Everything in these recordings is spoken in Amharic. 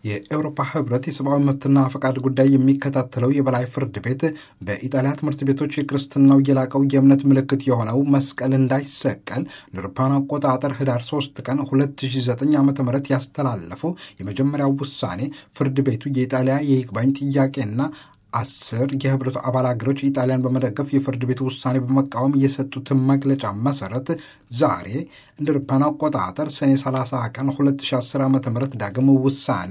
የአውሮፓ ህብረት የሰብአዊ መብትና ፈቃድ ጉዳይ የሚከታተለው የበላይ ፍርድ ቤት በኢጣሊያ ትምህርት ቤቶች የክርስትናው የላቀው የእምነት ምልክት የሆነው መስቀል እንዳይሰቀል ንርፓን አቆጣጠር ህዳር 3 ቀን 2009 ዓ ም ያስተላለፈው የመጀመሪያው ውሳኔ ፍርድ ቤቱ የኢጣሊያ የይግባኝ ጥያቄና አስር የህብረቱ አባል ሀገሮች ኢጣሊያን በመደገፍ የፍርድ ቤት ውሳኔ በመቃወም የሰጡትን መግለጫ መሰረት ዛሬ እንደ አውሮፓውያን አቆጣጠር ሰኔ 30 ቀን 2010 ዓ ም ዳግም ውሳኔ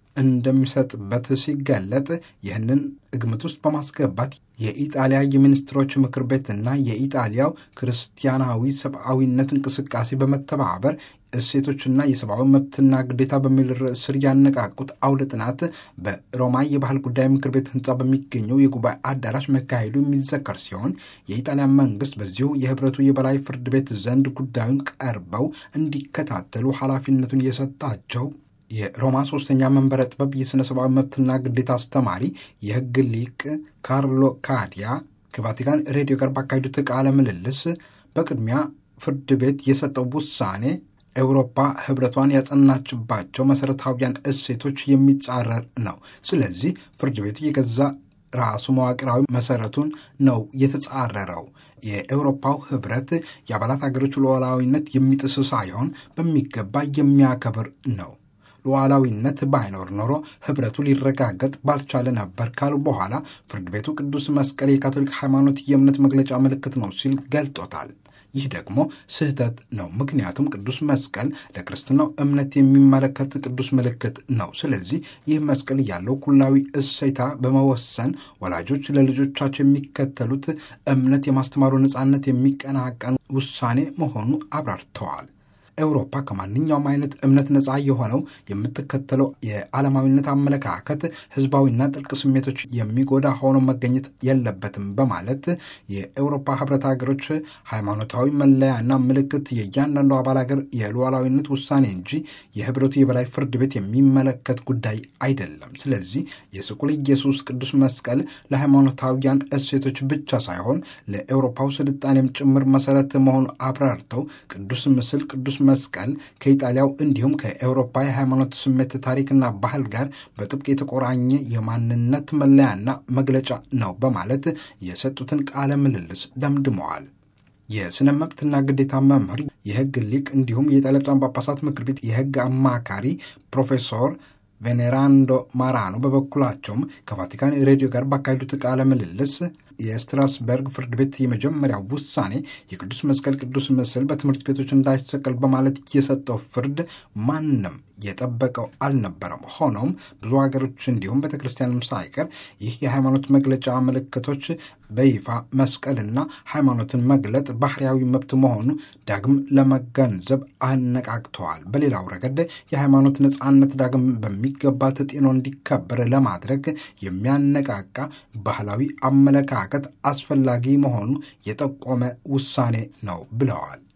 እንደሚሰጥበት ሲገለጥ ይህንን ግምት ውስጥ በማስገባት የኢጣሊያ የሚኒስትሮች ምክር ቤትና የኢጣሊያው ክርስቲያናዊ ሰብአዊነት እንቅስቃሴ በመተባበር እሴቶችና የሰብአዊ መብትና ግዴታ በሚል ርዕስ ስር ያነቃቁት አውደ ጥናት በሮማ የባህል ጉዳይ ምክር ቤት ህንፃ በሚገኘው የጉባኤ አዳራሽ መካሄዱ የሚዘከር ሲሆን የኢጣሊያ መንግስት በዚሁ የህብረቱ የበላይ ፍርድ ቤት ዘንድ ጉዳዩን ቀርበው እንዲከታተሉ ኃላፊነቱን የሰጣቸው የሮማ ሶስተኛ መንበረ ጥበብ የሥነ ሰብአዊ መብትና ግዴታ አስተማሪ የህግ ሊቅ ካርሎ ካዲያ ከቫቲካን ሬዲዮ ጋር ባካሄዱት ቃለ ምልልስ በቅድሚያ ፍርድ ቤት የሰጠው ውሳኔ ኤውሮፓ ህብረቷን ያጸናችባቸው መሠረታዊያን እሴቶች የሚጻረር ነው። ስለዚህ ፍርድ ቤቱ የገዛ ራሱ መዋቅራዊ መሰረቱን ነው የተጻረረው። የኤውሮፓው ህብረት የአባላት ሀገሮች ሉዓላዊነት የሚጥስ ሳይሆን በሚገባ የሚያከብር ነው። ሉዓላዊነት ባይኖር ኖሮ ህብረቱ ሊረጋገጥ ባልቻለ ነበር ካሉ በኋላ ፍርድ ቤቱ ቅዱስ መስቀል የካቶሊክ ሃይማኖት የእምነት መግለጫ ምልክት ነው ሲል ገልጦታል። ይህ ደግሞ ስህተት ነው። ምክንያቱም ቅዱስ መስቀል ለክርስትናው እምነት የሚመለከት ቅዱስ ምልክት ነው። ስለዚህ ይህ መስቀል ያለው ኩላዊ እሴታ በመወሰን ወላጆች ለልጆቻቸው የሚከተሉት እምነት የማስተማሩ ነፃነት የሚቀናቀን ውሳኔ መሆኑ አብራርተዋል። ኤውሮፓ ከማንኛውም አይነት እምነት ነፃ የሆነው የምትከተለው የዓለማዊነት አመለካከት ህዝባዊና ጥልቅ ስሜቶች የሚጎዳ ሆኖ መገኘት የለበትም በማለት የኤውሮፓ ህብረት ሀገሮች ሃይማኖታዊ መለያና ምልክት የእያንዳንዱ አባል ሀገር የሉዓላዊነት ውሳኔ እንጂ የህብረቱ የበላይ ፍርድ ቤት የሚመለከት ጉዳይ አይደለም። ስለዚህ የስቁል ኢየሱስ ቅዱስ መስቀል ለሃይማኖታዊያን እሴቶች ብቻ ሳይሆን ለኤውሮፓው ስልጣኔም ጭምር መሰረት መሆኑ አብራርተው ቅዱስ ምስል ቅዱስ መስቀል ከኢጣሊያው እንዲሁም ከኤውሮፓ የሃይማኖት ስሜት ታሪክና ባህል ጋር በጥብቅ የተቆራኘ የማንነት መለያና መግለጫ ነው በማለት የሰጡትን ቃለ ምልልስ ደምድመዋል። የሥነ መብትና ግዴታ መምህር፣ የህግ ሊቅ እንዲሁም የኢጣሊያ ብፁዓን ጳጳሳት ምክር ቤት የህግ አማካሪ ፕሮፌሰር ቬኔራንዶ ማራኖ በበኩላቸውም ከቫቲካን ሬዲዮ ጋር ባካሄዱት ቃለ ምልልስ የስትራስበርግ ፍርድ ቤት የመጀመሪያው ውሳኔ የቅዱስ መስቀል ቅዱስ ምስል በትምህርት ቤቶች እንዳይሰቀል በማለት የሰጠው ፍርድ ማንም የጠበቀው አልነበረም። ሆኖም ብዙ ሀገሮች እንዲሁም ቤተ ክርስቲያንም ሳይቀር ይህ የሃይማኖት መግለጫ ምልክቶች በይፋ መስቀልና ሃይማኖትን መግለጥ ባህርያዊ መብት መሆኑ ዳግም ለመገንዘብ አነቃቅተዋል። በሌላው ረገድ የሃይማኖት ነፃነት ዳግም በሚገባ ተጤኖ እንዲከበር ለማድረግ የሚያነቃቃ ባህላዊ አመለካከት አስፈላጊ መሆኑ የጠቆመ ውሳኔ ነው ብለዋል።